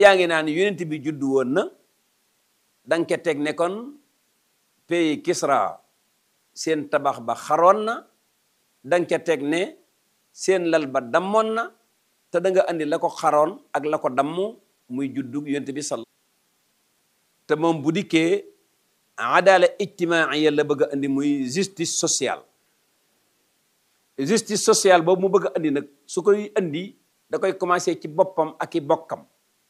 yaa ngi naan yonent bi juddu woon na danga ca teg ne kon pays Kisra seen tabax ba xaroon na danga ca teg ne seen lal ba dammoon na te da nga andi la ko xaroon ak la ko dammu muy juddug yonent bi sal te moom bu dikkee adala ijtimaaiya la bëgg a andi muy justice sociale justice sociale boobu mu bëgg a andi nag su koy andi da koy commencé ci boppam ak i bokkam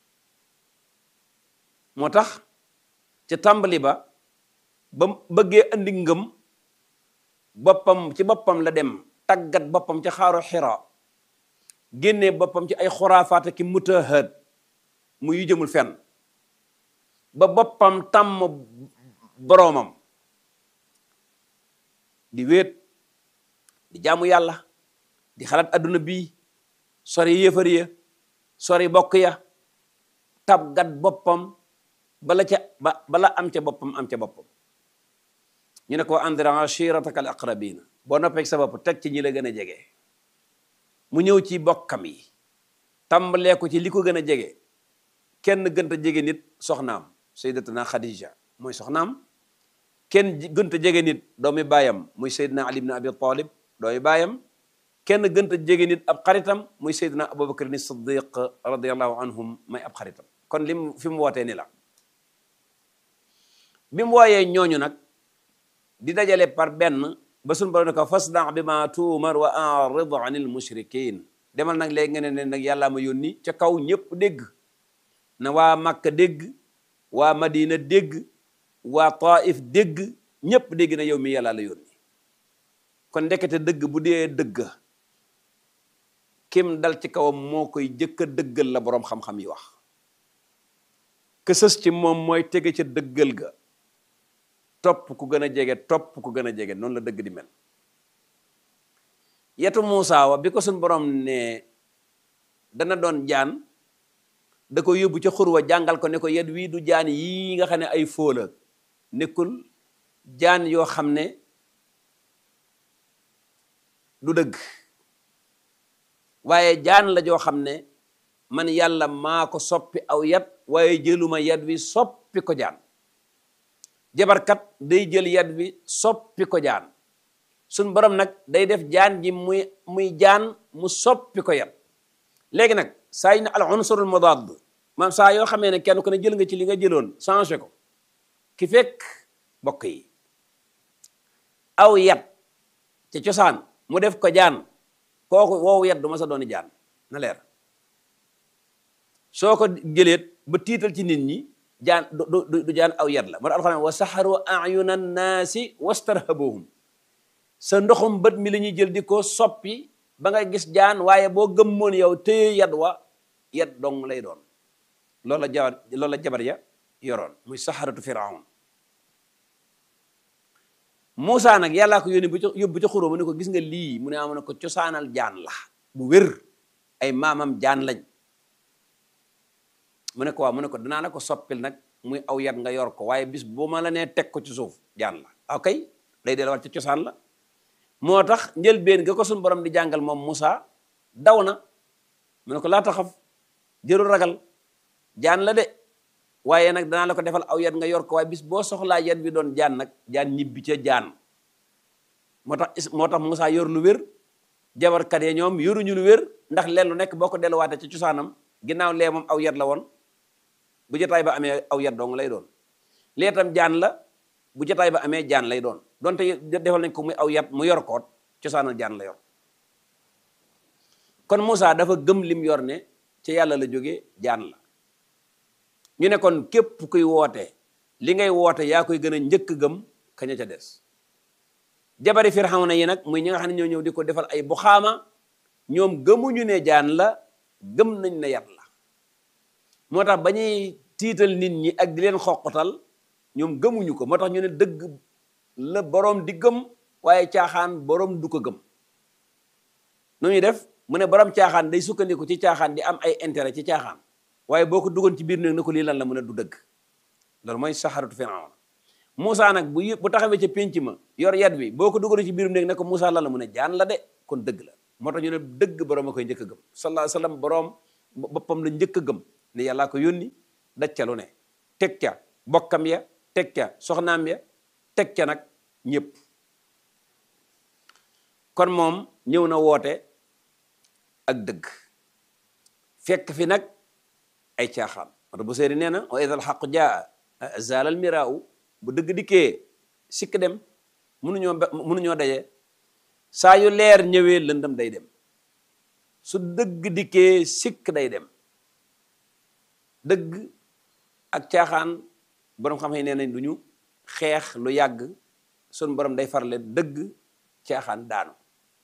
moo tax ca tàmbali ba ba bëggee andi ngëm boppam ci boppam la dem tàggat boppam ca xaaru xira génnee boppam ci ay xuraafaat ki mutahad mu yu jëmul fenn ba boppam tàmm boroomam di wéet di jaamu yàlla di xalaat adduna bii sori yëfar ya sori bokk ya tabgat boppam bala ca ba bala am ca boppam am ca boppam ñu ne ko andir ashirataka al aqrabina boo noppee sa bopp teg ci ñi la gën a jege mu ñëw ci bokkam yi tàmbalee ko ci li ko gën a jege kenn gënta jege nit soxnaam sayyidatuna Khadija mooy soxnaam kenn gënta jege nit doomi baayam muy sayyidina Ali ibn Abi Talib doomi baayam kenn gënta jege nit ab xaritam muy sayyidina Abubakar ni Siddiq radiyallahu anhum may ab xaritam kon lim fi mu wootee ni la bi mu wooyee ñooñu nag di dajale par benn ba suñu borom ne ko fasda bi ma tuumar wa arid anil mushrikin demal nag léegi nga ne ne nag yàllaa ma yónni ca kaw ñëpp dégg na waa Makka dégg waa Madina dégg waa Taif dégg ñëpp dégg na yow mi yàlla la yónni kon ndekete dëgg bu dee dëgg kim dal ci kawam moo koy jëkk a dëggal la boroom xam-xam yi wax kësës ci moom mooy tege ca dëggal ga topp ku gën a jege topp ku gën a jege noonu la dëgg di mel yetu Muusaa wa bi ko suñ borom ne dana doon jaan da ko yóbbu ca xurwa jàngal ko ne ko yet wii du jaan yii nga xam ne ay fóola nekkul jaan yoo xam ne du dëgg waaye jaan la joo xam ne man yàlla maa ko soppi aw yat waaye jëluma yat wi soppi ko jaan jabarkat day jël yat wi soppi ko jaan suñ borom nag day def jaan ji muy muy jaan mu soppi ko yat léegi nag saa yi ne al unsurul mudaad maam saa yoo xamee ne kenn ku ne jël nga ci li nga jëloon changé ko ki fekk bokk yi aw yat ca cosaan mu def ko jaan kooku woowu yat du ma sa dooni jaan na leer soo ko jëleet ba tiital ci nit ñi jaan du du jaan aw yat la moo tax alxuraan wa saxaru ayuna naasi wastarhabuhum sa ndoxum bët mi la ñuy jël di ko soppi ba nga gis jaan waaye boo gëmmoon yow téye yat wa yat dong lay doon loolu la jabar loolu la jabar ya yoroon muy saxaratu firaun Moussa nag yàllaa ko yónni bu ca yóbbu ca xuróo mu ne ko gis nga lii mu ne amoon na ko cosaanal jaan la bu wér ay maamam jaan lañ mu ne ko waaw mu ne ko danaa la ko soppil nag muy aw yat nga yor ko waaye bis bu ma la nee teg ko ci suuf jaan la ok day delluwaat ci cosaan la moo tax njëlbeen ga ko suñu borom di jàngal moom Moussa daw na mu ne ko laa taxaf jërul ragal jaan la de waaye nag danaa la ko defal aw yat nga yor ko waaye bis boo soxlaa yat bi doon jaan nag jaan ñibbi ca jaan moo tax moo tax Moussa yor lu wér jabarkat yi ñoom yoruñu lu wér ndax leen lu nekk boo ko delluwaatee ci cosaanam ginnaaw lee moom aw yat la woon bu jotaay ba amee aw yat dong lay doon lee tam jaan la bu jotaay ba amee jaan lay doon donte defal nañ ko muy aw yat mu yor koot cosaanal jaan la yor kon Moussa dafa gëm lim yor ne ci yàlla la jógee jaan la ñu ne kon képp kuy woote li ngay woote yaa koy gën a njëkk gëm kaña ca des jabari Firawna yi nag muy ñi nga xam ne ñoo ñëw di ko defal ay buxaama ñoom gëmuñu ne jaan la gëm nañ ne yat la moo tax ba ñuy tiital nit ñi ak di leen xoqatal ñoom gëmuñu ko moo tax ñu ne dëgg la boroom di gëm waaye caaxaan boroom du ko gëm nu ñuy def mu ne boroom caaxaan day sukkandiku ci caaxaan di am ay intérêt ci caaxaan waaye boo ko duggoon ci biir néeg na ko lii lan la mën a du dëgg loolu mooy saxaratu Firawna Moussa nag bu bu taxawee ca pénc ma yor yat bi boo ko duggoon ci biir néeg ne ko Moussa lan la mu ne jaan la de kon dëgg la moo tax ñu ne dëgg boroom a koy njëkk a gëm sallallahu alayhi wa sallam boroom boppam la njëkk a gëm ne yàllaa ko yónni daj ca lu ne teg ca bokkam ya teg ca soxnaam ya teg ca nag ñëpp kon moom ñëw na woote ak dëgg fekk fi nag ay caaxaan wata bu seeri nee na wa idal xaqu jaa zalal miraaw bu dëgg dikkee sikk dem munuñoo munuñoo daje saa yu leer ñëwee lëndëm day dem su dëgg dikkee sikk day dem dëgg ak caaxaan boroom xam-xam nee nañ du ñu xeex lu yàgg sun borom day farle dëgg caaxaan daanu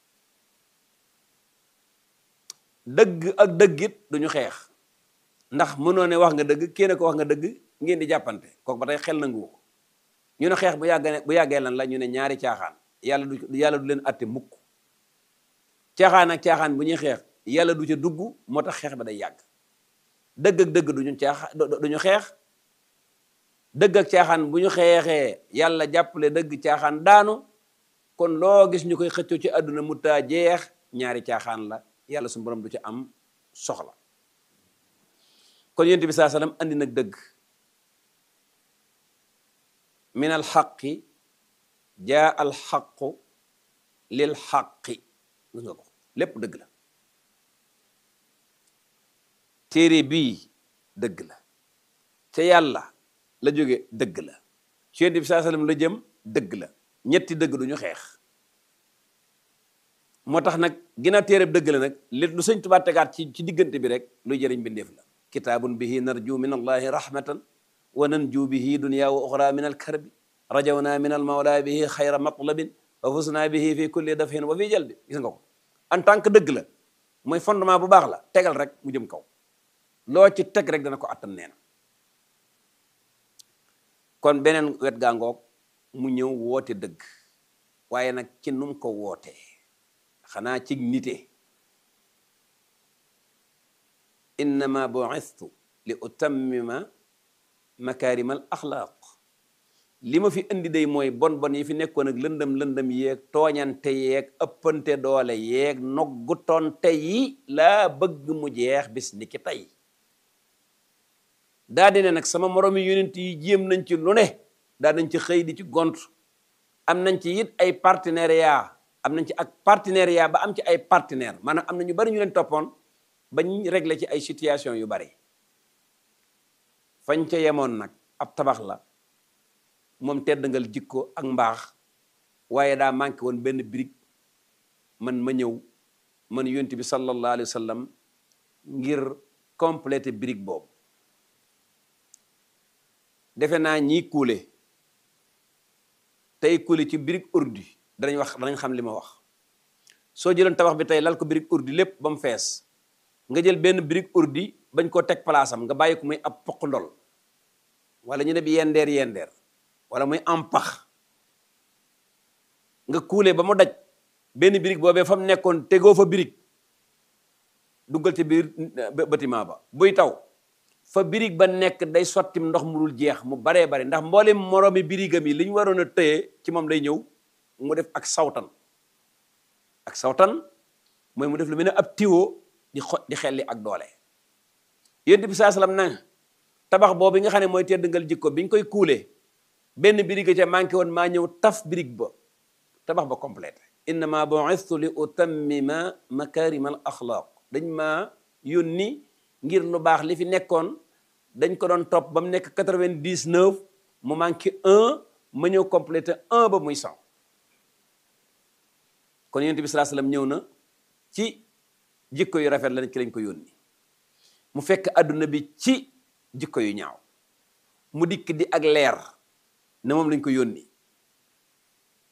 dëgg ak dëggit duñu xeex ndax mënoo ne wax nga dëgg kenn ko wax nga dëgg ngeen di jàppante kooku ba tey xel nangu ko ñu ne xeex bu yàggee bu yàggee lan la ñu ne ñaari caaxaan yàlla du yàlla du leen atte mukk caaxaan ak caaxaan bu ñuy xeex yàlla du ca dugg moo tax xeex ba day yàgg dëgg ak dëgg duñu caaxaan duñu xeex dëgg ak caaxaan bu ñu xeexee yàlla jàppale dëgg caaxaan daanu kon loo gis ñu koy xëccoo ci àdduna mu taa jeex ñaari caaxaan la yàlla su borom du ci am soxla kon yonent bi saa sallam andi nag dëgg min al xaqi jaa al xaqu lil xaqi gis nga ko lépp dëgg la téere bii dëgg la ca yàlla la jóge dëgg la ci yonent bi saa sallam la jëm dëgg la ñetti dëgg duñu xeex moo tax nag ginnaaw téereb dëgg la nag li lu sëñ Tuubaa tegaat ci ci diggante bi rek luy jëriñ bindeef la kitaabun bihi narju min allahi rahmatan wa nanju bihi dunya wa uxra min alkarbi rajawna min almawla bihi xayra matlabin wa fusna bihi fi kulli dafin wa fi jalbi gis nga ko en tant que dëgg la mooy fondement bu baax la tegal rek mu jëm kaw loo ci teg rek dana ko attan nee na kon beneen wet gaa ngoog mu ñëw woote dëgg waaye nag ci num ko wootee xanaa ci nite innama bu'istu li utammima makarim al axlaaq li ma fi indi day mooy bon bon yi fi nekkoon ak lëndëm lëndëm yeeg tooñante yeeg ëppante doole yeeg noggu tonte yi laa bëgg mu jeex bis ni ki tey daa di ne nag sama moromi yonent yi jéem nañ ci lu ne daa nañ ci xëy di ci gont am nañ ci it ay partenariat am nañ ci ak partenariat ba am ci ay partenaire maanaam am na ñu bari ñu leen toppoon bañ réglé ci ay situation yu bari fañ ca yemoon nag ab tabax la moom teddangal jikko ak mbaax waaye daa manqué woon benn brique man ma ñëw man yonent bi sallallahu alayhi wa sallam ngir compléter brique boobu defe naa ñiy kuule tey kuule ci brique urdi danañ wax danañ xam li ma wax soo jëloon tabax bi tey lal ko brique urdi lépp ba mu fees nga jël benn brique urdi bañ koo teg place am nga bàyyi ko muy ab poq ndol wala ñu ne bi yendeer yendeer wala muy am pax nga kuule ba mu daj benn brique boobee fa mu nekkoon tegoo fa brique duggal ci biir bâtiment ba buy taw fa birig ba nekk day sottim ndox mu dul jeex mu baree bari ndax mboolem moroomi birigam yi li ñu waroon a tëye ci moom lay ñëw mu def ak sawtan ak sawtan mooy mu def lu mel ne ab tiwo di xo di xelli ak doole yonent bi saa salaam na tabax boobu nga xam ne mooy teddangal jikko bi ñu koy kuulee benn birig ca manqué woon maa ñëw taf birig ba tabax ba complété innama bu'istu li utammima makarima al axlaaq dañ maa yónni ngir lu baax li fi nekkoon dañ ko doon topp ba mu nekk quatre-vingt-dix-neuf mu manqué un ma ñëw complété un ba muy cent kon yonent bi sallallahu alayhi wasallam ñëw na ci jikko yu rafet la ci lañ ko yónni mu fekk adduna bi ci jikko yu ñaaw mu dikk di ak leer ne moom lañ ko yónni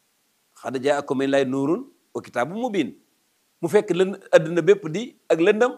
xad jaakum min lay nuurun wa kitaabun mubiin mu fekk lën adduna bépp di ak lëndam